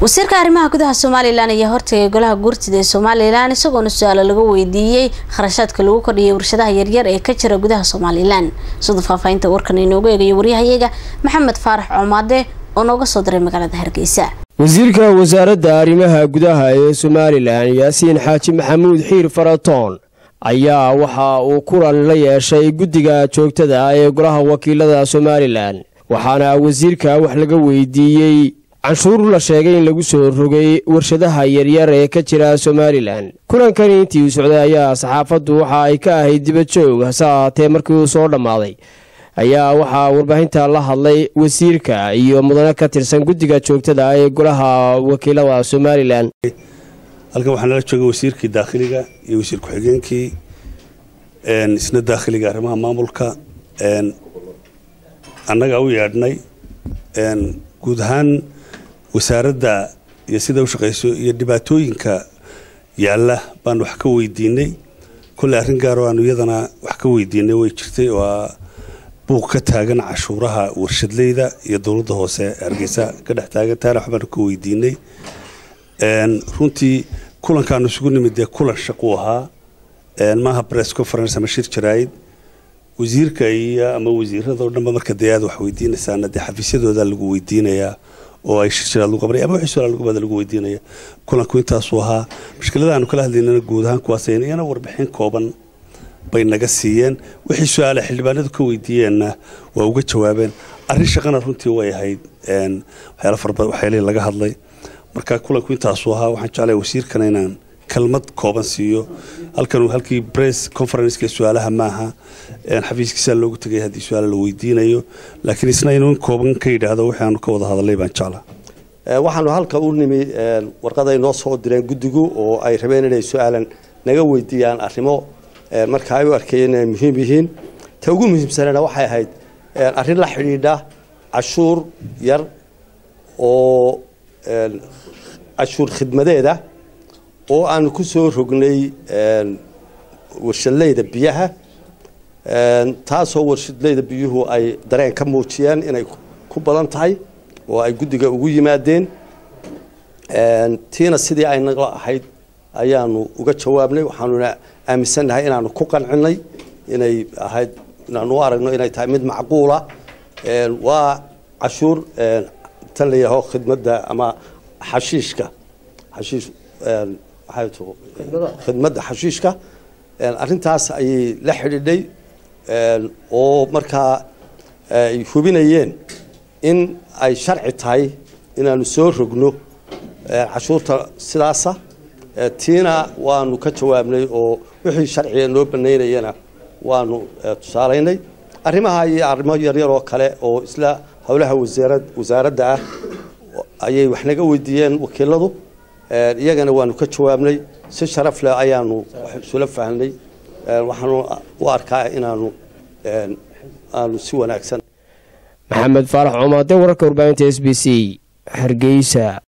wasiirka arrimaha gudaha somalilan ayaa hortagay golaha guurtida ee somalilan isagoona su-aalo laga weydiiyey kharashaadka lagu kordhiyay warshadaha yaryar ee ka jira gudaha somalilan sida faahfaahinta warkan inoogu eegayo waryahayaga maxamed faarax coomaade oo nooga soo diray magaalada hargeysa wasiirka wasaaradda arrimaha gudaha ee somalilan yaasiin xaaji maxamuud xiir faratoon ayaa waxa uu kulan la yeeshay guddiga joogtada ah ee golaha wakiilada somalilan waxaana wasiirka wax laga weydiiyey canshuur la sheegay in lagu soo rogay warshadaha yaryar ee ka jira somalilan kulankani intii uu socday ayaa saxaafaddu waxa ay ka ahayd dibajoog hase ahaatee markii uu soo dhammaaday ayaa waxaa warbaahinta la hadlay wasiirka iyo mudane ka tirsan guddiga joogtada ah ee golaha wakiilada somalilan halkan waxaa nala joogay wasiirkii daakhiliga iyo wasiir ku-xigeenkii isna daakhiliga arrimaha maamulka annaga u yeedhnay guud ahaan wasaaradda iyo sida u shaqayso iyo dhibaatooyinka yaalla baan wax ka weydiinay kolley arrin gaaroo aanu iyadana wax ka weydiinay way jirtay oo buuq ka taagan cashuuraha warshadleyda iyo dowladda hoose hargeysa ka dhex taagan taana waxbaanu ka weydiinay runtii kulankaanu isugu nimid dee kulan shaquu ahaa maaha press conference ama shir jaraa'id wasiirka iyo ama wasiirada o dhanba marka dee aad wax weydiinaysaana dee xafiisyadooda lagu weydiinayaa oo ay shir jaraad lagu qabanaya ama wixii su-aal lagu bada lagu weydiinaya kulanku intaasuu ahaa mushkilada aanu kala hadlaynana guud ahaan kuwaas iyana warbixin kooban bay naga siiyeen wixii su-aale xildhibaanadu ka weydiiyeenna waa uga jawaabeen arrin shaqana runtii way ahayd waxyaala farabad waxyaalihii laga hadlay marka kulanku intaasuu ahaa waxaan jeclaya wasiirkana inaan kelmad kooban siiyo halkan halkii bress conferenceka su-aalaha maaha xafiiskiisaa loogu tegay haddii su-aala la weydiinayo laakiin isna inuu in kooban ka yidhaahdo wixii aanu ka wada hadalay baan jeclaa waxaanu halka u nimi warqaday noo soo direen guddigu oo ay rabeen inay su-aalan naga weydiiyaan arrimo marka ay u arkayeen inay muhiim yihiin ta ugu muhiimsanana waxay ahayd arrin la xidhiidha cashuur yar oo cashuur khidmadeeda oo aanu ku soo rognay warshadleyda biyaha taasoo warshadleyda biyuhu ay dareen ka muujiyeen inay ku badan tahay oo ay guddiga ugu yimaadeen tiina sidii ay nagla ahayd ayaanu uga jawaabnay waxaanuna aaminsannahay inaanu ku qancinay inay ahayd inaanu u aragno inay tahay mid macquula waa cashuur tan la yaho khidmadda ama xashiishka xashiish khidmadda xashiishka arrintaas ayay la xidhiidhay oo markaa ay hubinayeen in ay sharci tahay inaanu soo rogno cashuurta sidaasa tiina waanu ka jawaabnay oo wixii sharciga noo banaynayana waanu tusaalaynay arrimaha iyo arrimo yaryar oo kale oo isla howlaha wasaaradda ah ayay wax naga weydiiyeen wakiiladu iyagana waanu ka jawaabnay si sharaf leh ayaanu isula fahnay waxaanu u arkaa inaanu aanu si wanaagsan maxamed faarax coomaade wararka warbaahinta s b c hargeysa